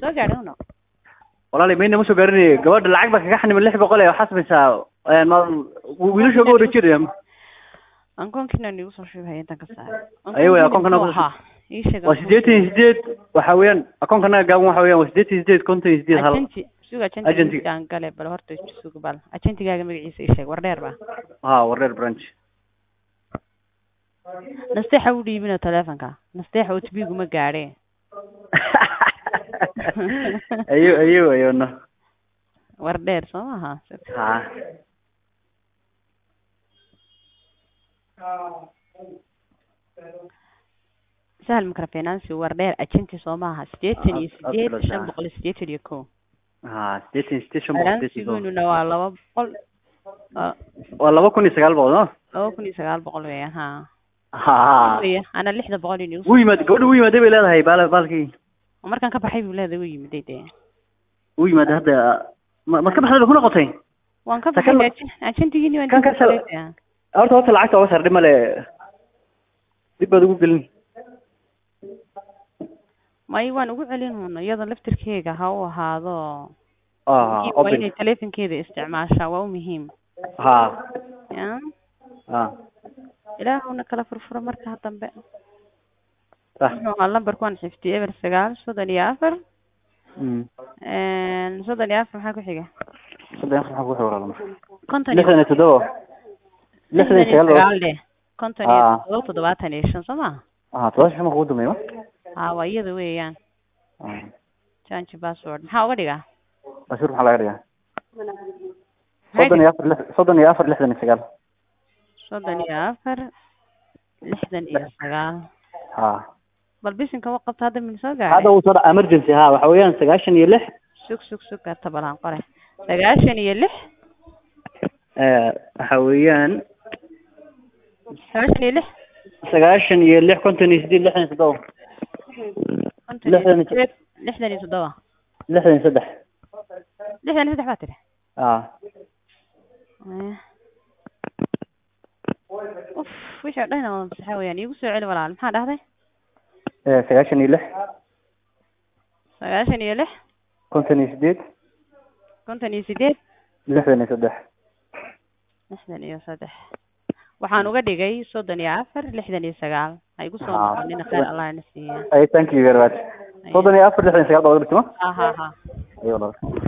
soo gaadhay uno walaali mayna ma soo gaarinay gabadha lacag baa kaga xanima lix boqol ee waxaa samaysaa een, ma wiilasha uga wareejinaya ankoonkiina nigu soo shubay intan ka saaray Ayo, way, akoonkana muxuu ku soo- ahaa? ii sheeg waa siddeetan iyo sideed waxa weeyaan akoonkanaga gaaban waxa weeyaan waa siddeetan iyo sideed konton iyo sideed hal agenti suga Agenti. agenti aan gale bal horta suga bal agentigaaga magaciisa ii sheeg war dheer ba ha wareer branch nasteexa u dhiibino telefonka nasteexa otbigu ma gaadhe ayo ayo ayo no war dheer soo maha ha sahal microfinance war dheer agenti soo maaha siddeetan iyo Ah, sideed ah, shan ah. boqol iyo siddeetan iyo kow ha siddeetan iyo sideed shan boqol siddeetan iyo kow. balansiguna waa laba boqol waa waa laba kun iyo sagaal boqol no laba kun iyo sagaal boqol weeyaan ha ha Waya, ana lixda boqol iyo wuu yimaad gabadha wuu yimaaday bay leedahay baal baalkii markaan ka baxay buu leedahay wuu yimiday dee wuu yimaaday hadda ma maad ka baxday ba ku noqotay waan ka Sakan- baxay agentigini waan kan dib u ka sal- galay. horta horta lacagta oga sardhi male dib baad ugu gelin may waan ugu celin uuna iyada laftirkeega ha u ahaado ah muhiim waa open inay telefonkeeda isticmaashaa waa u muhiim ha ya ha ilaahuna kala furfuro marka dambe ah muxuu ahaa lambarku waan xifdiyey eber sagaal soddon iyo afar mm soddon iyo afar maxaa ku xiga saddex afar maxaa ku xawraalma konton iyo lixdan iyo toddoba lixdan iyo sagaal sagaal dheh konton iyo Ah. toddoba toddobaatan iyo shan soo maha ah todoba shan kugu dambeeya ma ha waa iyada weeyaan ah change password maxaa uga dhigaa bashir maxaa laga dhigaa Maxay soddon iyo afar lix- soddon iyo afar lixdan iyo sagaal soddon iyo afar lixdan iyo sagaal ha bal bisinka wa qabta hadda min soo hadda gaadhay uu soo dhaca emergency ha waxa weeyaan sagaashan iyo lix sug sug sug karta balaan qore sagaashan iyo lix eh, waxa weeyaan sagaashan iyo lix sagaashan iyo lix konton iyo sideed lixdan iyo toddoba konton iyo Lixdan iyo- sideed lixdan iyo toddoba lixdan iyo saddex lixdan iyo saddex baa tiri ah Eh. uf wixii oo dhan wada masaxa weeyaan iigu soo celi walaal maxaa dhahday eh, sagaashan iyo lix sagaashan iyo lix konton iyo sideed konton iyo sideed lixdan iyo saddex lixdan iyo saddex waxaan uga dhigay soddon iyo afar lixdan iyo sagaal ha igu soo Ah. noqonina khayr allah na siiya ay thank you very much soddon iyo afar lixdan iyo sagaal baa uga dhigtay ma ha ha ha ayo walaal